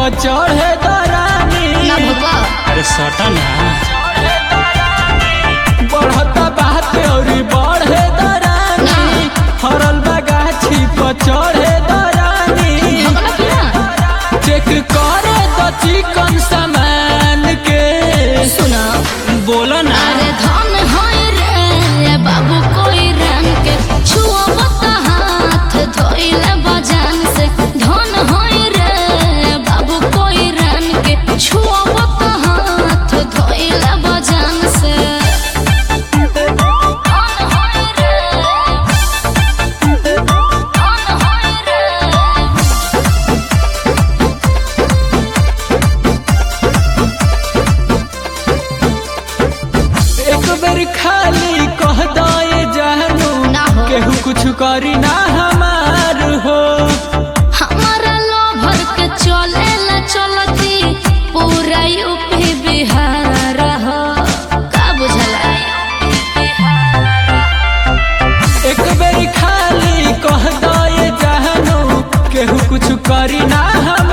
पर चढ़े दरानी ना भगवा अरे सटा ना बढ़ता बात और बढ़े दरानी हरल बगाछी पर चढ़े दरानी भगवा की ना चेक करे तो चिकन सामान के सुना बोलो ना अरे धन होय रे बाबू कोई रंग के छुआ बता हाथ धोइले बजान से धन होय रे बाबू कोई रंग के छुआ बता हाथ धोइले बजान से धन होय रे धन होय रे एक बेर खाली कह दे जानू ना हो। केहू कुछ करी ना हमार हो हमारा लोभर के चले ला चलती पूरा यूपी बिहार हो का बुझला एक बेर खाली कह दे जानू केहू कुछ करी ना हम